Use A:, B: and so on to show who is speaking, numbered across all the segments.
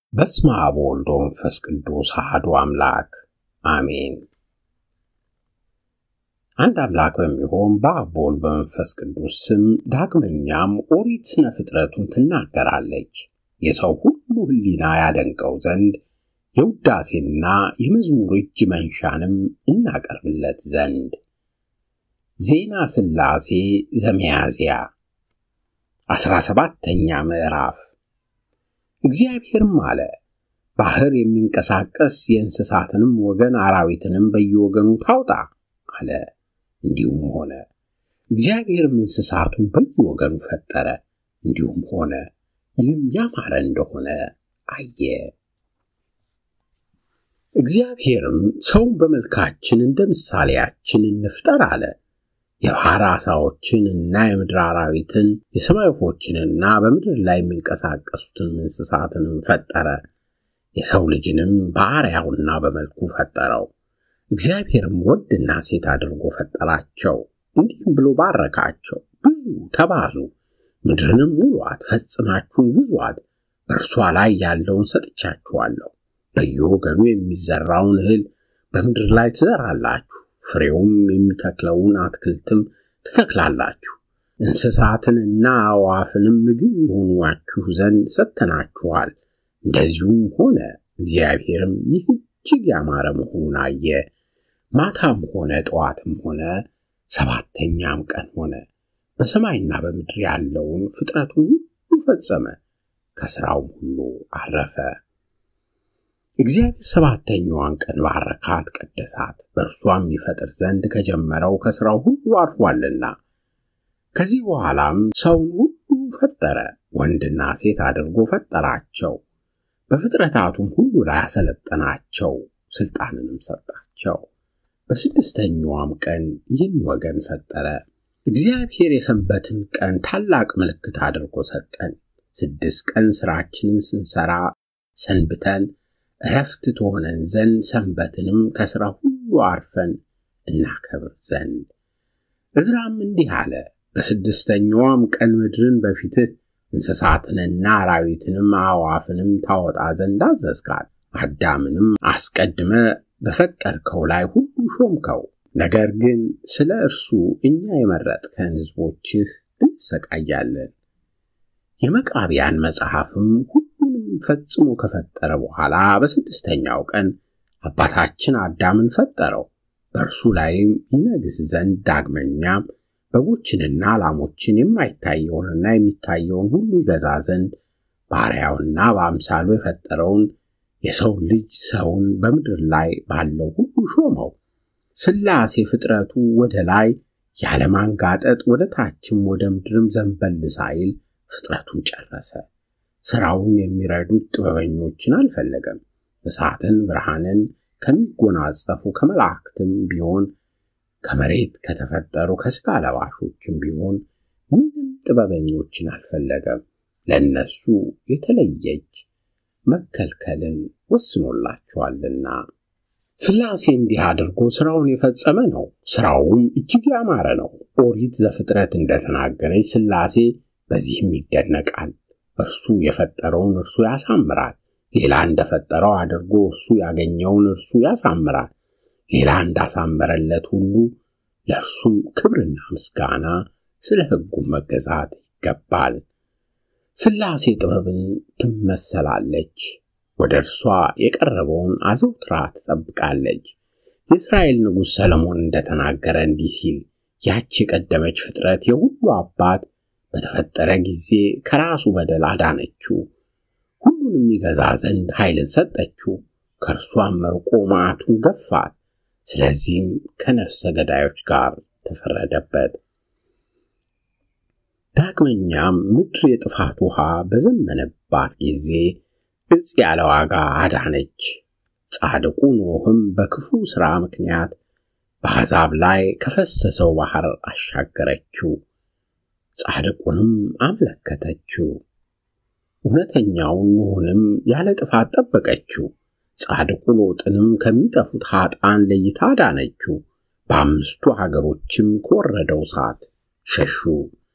A: በስመ አብ ወወልድ ወመንፈስ ቅዱስ አሐዱ አምላክ አሜን። አንድ አምላክ በሚሆን በአብ በወልድ በመንፈስ ቅዱስ ስም ዳግመኛም ኦሪት ስነ ፍጥረቱን ትናገራለች። የሰው ሁሉ ሕሊና ያደንቀው ዘንድ የውዳሴና የመዝሙር እጅ መንሻንም እናቀርብለት ዘንድ ዜና ሥላሴ ዘሚያዝያ አስራ ሰባተኛ ምዕራፍ እግዚአብሔርም አለ፣ ባሕር የሚንቀሳቀስ የእንስሳትንም ወገን አራዊትንም በየወገኑ ታውጣ አለ። እንዲሁም ሆነ። እግዚአብሔርም እንስሳቱን በየወገኑ ፈጠረ፣ እንዲሁም ሆነ። ይህም ያማረ እንደሆነ አየ። እግዚአብሔርም ሰውን በመልካችን እንደ ምሳሌያችን እንፍጠር አለ። የባሕር ዓሣዎችን እና የምድር አራዊትን የሰማይ ወፎችንና በምድር ላይ የሚንቀሳቀሱትን እንስሳትንም ፈጠረ። የሰው ልጅንም በአርአያውና በመልኩ ፈጠረው። እግዚአብሔርም ወንድና ሴት አድርጎ ፈጠራቸው። እንዲህም ብሎ ባረካቸው፣ ብዙ ተባዙ፣ ምድርንም ሙሏት፣ ፈጽማችሁን ግዟት። በእርሷ ላይ ያለውን ሰጥቻችኋለሁ። በየወገኑ የሚዘራውን እህል በምድር ላይ ትዘራላችሁ ፍሬውም የሚተክለውን አትክልትም ትተክላላችሁ። እንስሳትንና አዕዋፍንም ምግብ የሆኗችሁ ዘንድ ሰጥተናችኋል። እንደዚሁም ሆነ። እግዚአብሔርም ይህ እጅግ ያማረ መሆኑን አየ። ማታም ሆነ ጠዋትም ሆነ ሰባተኛም ቀን ሆነ። በሰማይና በምድር ያለውን ፍጥረቱን ሁሉ ፈጸመ፣ ከሥራውም ሁሉ አረፈ። እግዚአብሔር ሰባተኛዋን ቀን ባረካት፣ ቀደሳት፣ በእርሷም ይፈጥር ዘንድ ከጀመረው ከሥራው ሁሉ አርፏልና። ከዚህ በኋላም ሰውን ሁሉ ፈጠረ፣ ወንድና ሴት አድርጎ ፈጠራቸው። በፍጥረታቱም ሁሉ ላይ አሰለጠናቸው፣ ሥልጣንንም ሰጣቸው። በስድስተኛዋም ቀን ይህን ወገን ፈጠረ። እግዚአብሔር የሰንበትን ቀን ታላቅ ምልክት አድርጎ ሰጠን። ስድስት ቀን ሥራችንን ስንሠራ ሰንብተን እረፍት ትሆነን ዘንድ ሰንበትንም ከሥራ ሁሉ አርፈን እናከብር ዘንድ። ዕዝራም እንዲህ አለ፣ በስድስተኛዋም ቀን ምድርን በፊትህ እንስሳትንና አራዊትንም አዕዋፍንም ታወጣ ዘንድ አዘዝካት። አዳምንም አስቀድመ በፈጠርከው ላይ ሁሉ ሾምከው። ነገር ግን ስለ እርሱ እኛ የመረጥከን ሕዝቦችህ እንሰቃያለን። የመቃቢያን መጽሐፍም ሁሉንም ፈጽሞ ከፈጠረ በኋላ በስድስተኛው ቀን አባታችን አዳምን ፈጠረው። በእርሱ ላይም ይነግስ ዘንድ ዳግመኛም በጎችንና ላሞችን የማይታየውንና የሚታየውን ሁሉ ይገዛ ዘንድ ባሪያውና በአምሳሉ የፈጠረውን የሰው ልጅ ሰውን በምድር ላይ ባለው ሁሉ ሾመው። ሥላሴ ፍጥረቱ ወደ ላይ ያለማንጋጠጥ ወደ ታችም ወደ ምድርም ዘንበል ሳይል ፍጥረቱን ጨረሰ። ሥራውን የሚረዱት ጥበበኞችን አልፈለገም። እሳትን ብርሃንን ከሚጎናጸፉ ከመላእክትም ቢሆን ከመሬት ከተፈጠሩ ከሥጋ ለባሾችም ቢሆን ምንም ጥበበኞችን አልፈለገም። ለእነሱ የተለየች መከልከልን ወስኖላቸዋልና። ሥላሴ እንዲህ አድርጎ ሥራውን የፈጸመ ነው። ሥራውም እጅግ ያማረ ነው። ኦሪት ዘፍጥረት እንደተናገረች ሥላሴ በዚህም ይደነቃል። እርሱ የፈጠረውን እርሱ ያሳምራል። ሌላ እንደፈጠረው አድርጎ እርሱ ያገኘውን እርሱ ያሳምራል። ሌላ እንዳሳመረለት ሁሉ ለእርሱም ክብርና ምስጋና ስለ ሕጉም መገዛት ይገባል። ሥላሴ ጥበብን ትመሰላለች። ወደ እርሷ የቀረበውን አዘውትራ ትጠብቃለች። የእስራኤል ንጉሥ ሰለሞን እንደተናገረ እንዲህ ሲል ያች የቀደመች ፍጥረት የሁሉ አባት በተፈጠረ ጊዜ ከራሱ በደል አዳነችው፣ ሁሉንም ይገዛ ዘንድ ኃይልን ሰጠችው። ከእርሷም መርቆ መዓቱን ገፋት። ስለዚህም ከነፍሰ ገዳዮች ጋር ተፈረደበት። ዳግመኛም ምድር የጥፋት ውሃ በዘመነባት ጊዜ እጽ ያለ ዋጋ አዳነች። ጻድቁ ኖህም በክፉ ሥራ ምክንያት በአሕዛብ ላይ ከፈሰሰው ባሕር አሻገረችው። ጻድቁንም አመለከተችው። እውነተኛውን ኖኅንም ያለ ጥፋት ጠበቀችው። ጻድቁ ሎጥንም ከሚጠፉት ኀጣን ለይታ አዳነችው። በአምስቱ ሀገሮችም ከወረደው እሳት ሸሹ።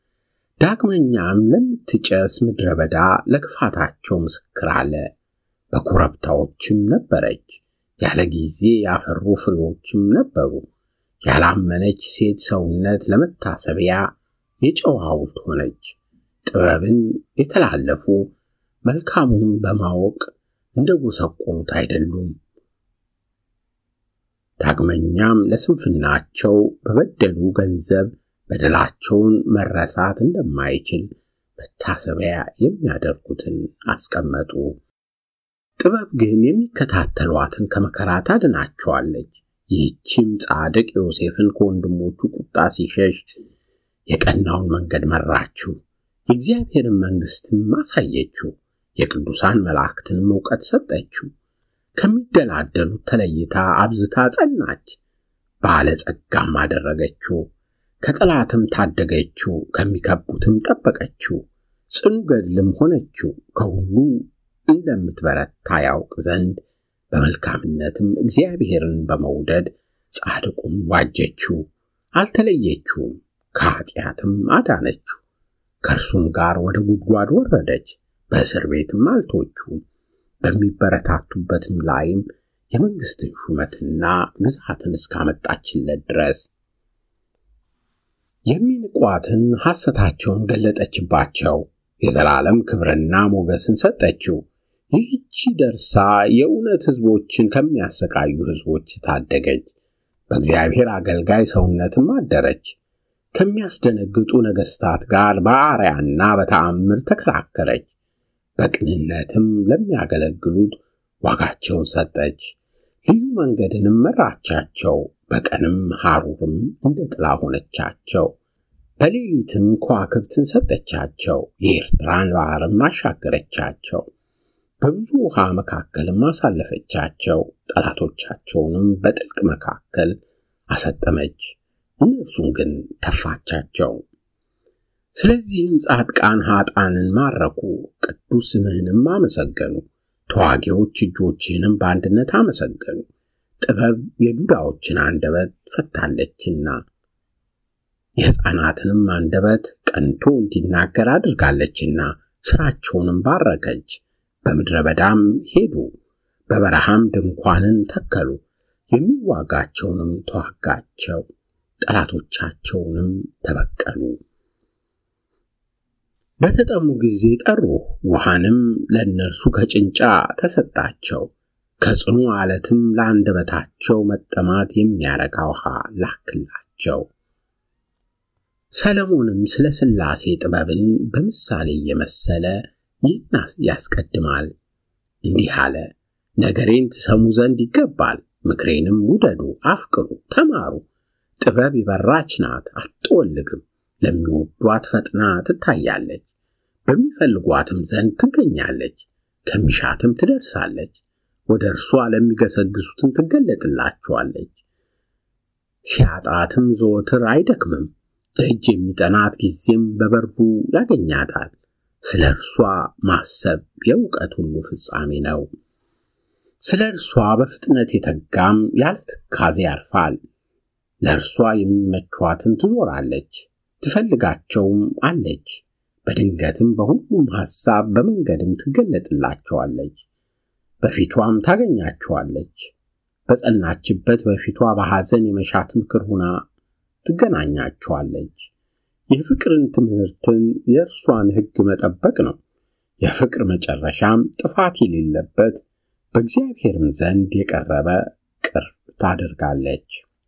A: ዳግመኛም ለምትጨስ ምድረ በዳ ለክፋታቸው ምስክር አለ። በኮረብታዎችም ነበረች። ያለ ጊዜ ያፈሩ ፍሬዎችም ነበሩ። ያላመነች ሴት ሰውነት ለመታሰቢያ የጨው ሐውልት ሆነች። ጥበብን የተላለፉ መልካሙን በማወቅ እንደ ጎሰቆሉት አይደሉም። ዳግመኛም ለስንፍናቸው በበደሉ ገንዘብ በደላቸውን መረሳት እንደማይችል መታሰቢያ የሚያደርጉትን አስቀመጡ። ጥበብ ግን የሚከታተሏትን ከመከራ ታድናቸዋለች። ይህችም ጻድቅ ዮሴፍን ከወንድሞቹ ቁጣ ሲሸሽ የቀናውን መንገድ መራችው፣ የእግዚአብሔርን መንግሥትም አሳየችው፣ የቅዱሳን መላእክትንም እውቀት ሰጠችው። ከሚደላደሉት ተለይታ አብዝታ ጸናች፣ ባለጸጋም አደረገችው። ከጠላትም ታደገችው፣ ከሚከቡትም ጠበቀችው። ጽኑ ገድልም ሆነችው። ከሁሉ እንደምትበረታ ያውቅ ዘንድ በመልካምነትም እግዚአብሔርን በመውደድ ጻድቁን ዋጀችው፣ አልተለየችውም፣ ከኀጢአትም አዳነችው። ከእርሱም ጋር ወደ ጉድጓድ ወረደች፣ በእስር ቤትም አልቶቹም። በሚበረታቱበትም ላይም የመንግሥትን ሹመትና ግዛትን እስካመጣችለት ድረስ የሚንቋትን ሐሰታቸውን ገለጠችባቸው፣ የዘላለም ክብርና ሞገስን ሰጠችው። ይህቺ ደርሳ የእውነት ሕዝቦችን ከሚያሰቃዩ ሕዝቦች ታደገች። በእግዚአብሔር አገልጋይ ሰውነትም አደረች። ከሚያስደነግጡ ነገሥታት ጋር በአርያና በተአምር ተከራከረች። በቅንነትም ለሚያገለግሉት ዋጋቸውን ሰጠች። ልዩ መንገድንም መራቻቸው። በቀንም ሐሩርም እንደ ጥላ ሆነቻቸው። በሌሊትም ከዋክብትን ሰጠቻቸው። የኤርትራን ባሕርም አሻገረቻቸው። በብዙ ውሃ መካከልም አሳለፈቻቸው። ጠላቶቻቸውንም በጥልቅ መካከል አሰጠመች። እነርሱን ግን ተፋቻቸው። ስለዚህም ጻድቃን ኀጣንን ማረኩ፣ ቅዱስ ስምህንም አመሰገኑ። ተዋጊዎች እጆችህንም በአንድነት አመሰገኑ። ጥበብ የዱዳዎችን አንደበት ፈታለችና የሕፃናትንም አንደበት ቀንቶ እንዲናገር አድርጋለችና ሥራቸውንም ባረከች። በምድረ በዳም ሄዱ፣ በበረሃም ድንኳንን ተከሉ። የሚዋጋቸውንም ተዋጋቸው፣ ጠላቶቻቸውንም ተበቀሉ። በተጠሙ ጊዜ ጠሩ፣ ውሃንም ለእነርሱ ከጭንጫ ተሰጣቸው። ከጽኑ ዓለትም ለአንደበታቸው መጠማት የሚያረካ ውሃ ላክላቸው። ሰለሞንም ስለ ሥላሴ ጥበብን በምሳሌ እየመሰለ ይህን ያስቀድማል። እንዲህ አለ፣ ነገሬን ትሰሙ ዘንድ ይገባል፣ ምክሬንም ውደዱ፣ አፍቅሩ፣ ተማሩ። ጥበብ የበራች ናት፣ አትጠወልግም። ለሚወዷት ፈጥና ትታያለች፣ በሚፈልጓትም ዘንድ ትገኛለች፣ ከሚሻትም ትደርሳለች። ወደ እርሷ ለሚገሰግሱትም ትገለጥላቸዋለች። ሲያጣትም ዘወትር አይደክምም፣ ደጅ የሚጠናት ጊዜም በበሩ ያገኛታል። ስለ እርሷ ማሰብ የእውቀት ሁሉ ፍጻሜ ነው። ስለ እርሷ በፍጥነት የተጋም ያለ ትካዜ ያርፋል። ለእርሷ የሚመቿትን ትዞራለች፣ ትፈልጋቸውም አለች። በድንገትም በሁሉም ሐሳብ በመንገድም ትገለጥላቸዋለች፣ በፊቷም ታገኛቸዋለች። በጸናችበት በፊቷ በሐዘን የመሻት ምክር ሁና ትገናኛቸዋለች። የፍቅርን ትምህርትን የእርሷን ሕግ መጠበቅ ነው። የፍቅር መጨረሻም ጥፋት የሌለበት በእግዚአብሔርም ዘንድ የቀረበ ቅርብ ታደርጋለች።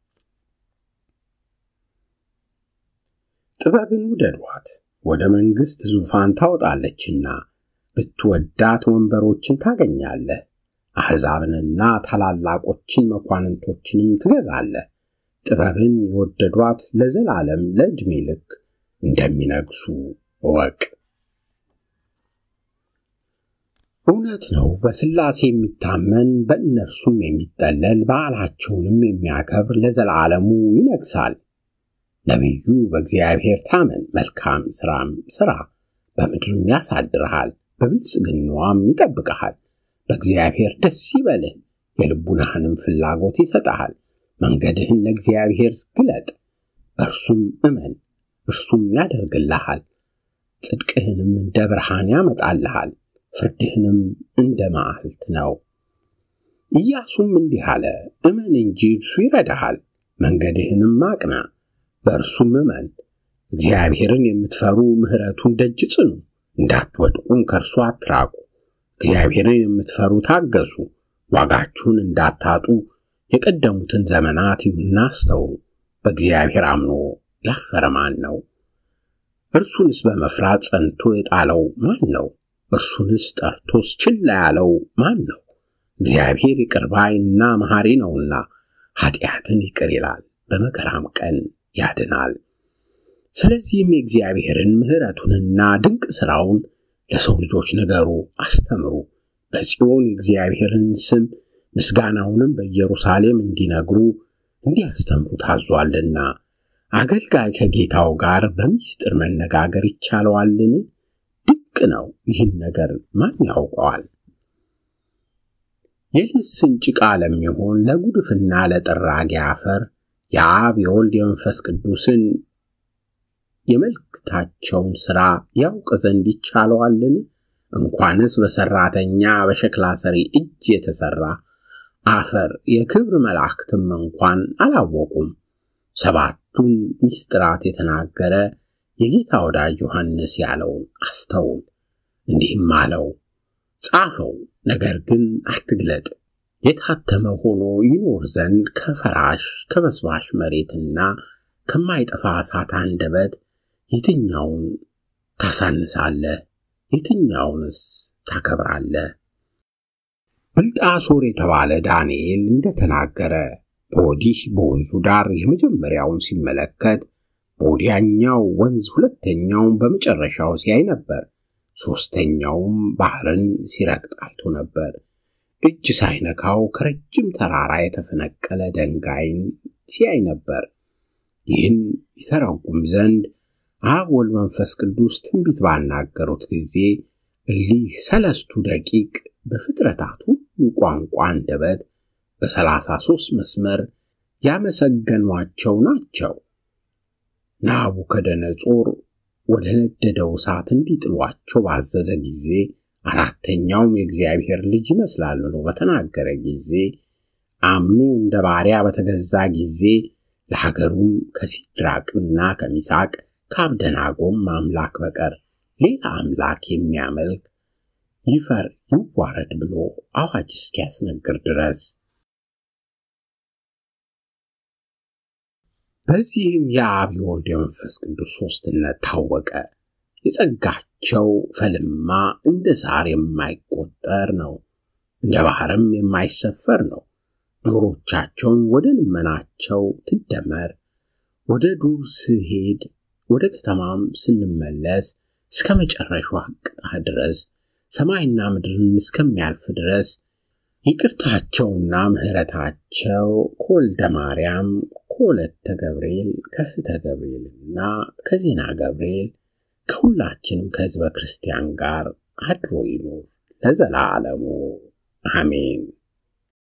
A: ጥበብን ውደዷት፣ ወደ መንግሥት ዙፋን ታወጣለችና ብትወዳት ወንበሮችን ታገኛለህ። አሕዛብንና ታላላቆችን መኳንንቶችንም ትገዛለህ። ጥበብን የወደዷት ለዘላለም ለዕድሜ ልክ እንደሚነግሱ እወቅ። እውነት ነው፣ በሥላሴ የሚታመን በእነርሱም የሚጠለል በዓላቸውንም የሚያከብር ለዘላለሙ ይነግሣል። ነቢዩ በእግዚአብሔር ታመን፣ መልካም ሥራም ሥራ፣ በምድርም ያሳድርሃል፣ በብልጽግናዋም ይጠብቅሃል። በእግዚአብሔር ደስ ይበልህ፣ የልቡናህንም ፍላጎት ይሰጥሃል። መንገድህን ለእግዚአብሔር ግለጥ፣ በእርሱም እመን፣ እርሱም ያደርግልሃል። ጽድቅህንም እንደ ብርሃን ያመጣልሃል፣ ፍርድህንም እንደ መዓልት ነው። ኢያሱም እንዲህ አለ፣ እመን እንጂ እርሱ ይረዳሃል፣ መንገድህንም አቅና፣ በእርሱም እመን። እግዚአብሔርን የምትፈሩ ምሕረቱን ደጅ ጽኑ፣ እንዳትወድቁም ከእርሱ አትራቁ። እግዚአብሔርን የምትፈሩ ታገሱ፣ ዋጋችሁን እንዳታጡ የቀደሙትን ዘመናት ይሁንና አስተውሉ። በእግዚአብሔር አምኖ ያፈረ ማን ነው? እርሱንስ በመፍራት ጸንቶ የጣለው ማን ነው? እርሱንስ ጠርቶስ ችላ ያለው ማን ነው? እግዚአብሔር ይቅር ባይና መሐሪ ነውና ኃጢአትን ይቅር ይላል፣ በመከራም ቀን ያድናል። ስለዚህም የእግዚአብሔርን ምሕረቱንና ድንቅ ሥራውን ለሰው ልጆች ንገሩ፣ አስተምሩ። በጽዮን የእግዚአብሔርን ስም ምስጋናውንም በኢየሩሳሌም እንዲነግሩ እንዲያስተምሩ ታዟልና። አገልጋይ ከጌታው ጋር በምስጢር መነጋገር ይቻለዋልን? ድንቅ ነው። ይህን ነገር ማን ያውቀዋል? የልስን ጭቃ ለሚሆን ለጉድፍና ለጥራጊ አፈር የአብ የወልድ የመንፈስ ቅዱስን የመልእክታቸውን ሥራ ያውቅ ዘንድ ይቻለዋልን? እንኳንስ በሠራተኛ በሸክላ ሰሪ እጅ የተሠራ አፈር የክብር መላእክትም እንኳን አላወቁም። ሰባቱን ምስጢራት የተናገረ የጌታ ወዳጅ ዮሐንስ ያለውን አስተውል። እንዲህም አለው፣ ጻፈው፣ ነገር ግን አትግለጥ። የታተመ ሆኖ ይኖር ዘንድ ከፈራሽ ከበስባሽ መሬትና ከማይጠፋ እሳት አንደበት የትኛውን ታሳንሳለህ? የትኛውንስ ታከብራለህ? ብልጣሶር የተባለ ዳንኤል እንደተናገረ በወዲህ በወንዙ ዳር የመጀመሪያውን ሲመለከት በወዲያኛው ወንዝ ሁለተኛውን በመጨረሻው ሲያይ ነበር። ሦስተኛውም ባህርን ሲረግጥ አይቶ ነበር። እጅ ሳይነካው ከረጅም ተራራ የተፈነቀለ ድንጋይን ሲያይ ነበር። ይህን ይተረጉም ዘንድ አብ ወልድ መንፈስ ቅዱስ ትንቢት ባናገሩት ጊዜ እሊህ ሰለስቱ ደቂቅ በፍጥረታት ሁሉ ቋንቋ አንደበት በሰላሳ ሦስት መስመር ያመሰገኗቸው ናቸው። ናቡከደነጾር ወደ ነደደው እሳት እንዲጥሏቸው ባዘዘ ጊዜ አራተኛውም የእግዚአብሔር ልጅ ይመስላል ብሎ በተናገረ ጊዜ አምኖ እንደ ባሪያ በተገዛ ጊዜ ለሀገሩም ከሲድራቅና ከሚሳቅ ከአብደናጎም አምላክ በቀር ሌላ አምላክ የሚያመልክ ይፈር ይዋረድ ብሎ አዋጅ እስኪያስነግር ድረስ በዚህም የአብ የወልድ የመንፈስ ቅዱስ ሦስትነት ታወቀ። የጸጋቸው ፈልማ እንደ ሳር የማይቆጠር ነው፣ እንደ ባሕርም የማይሰፈር ነው። ጆሮቻቸውን ወደ ልመናቸው ትደመር። ወደ ዱር ስሄድ ወደ ከተማም ስንመለስ እስከ መጨረሻዋ ቅጣ ድረስ ሰማይና ምድርን እስከሚያልፍ ድረስ ይቅርታቸውና ምሕረታቸው ከወልደ ማርያም ከወለተ ገብርኤል ከእህተ ገብርኤልና ከዜና ገብርኤል ከሁላችንም ከሕዝበ ክርስቲያን ጋር አድሮ ይኑር ለዘላለሙ አሜን።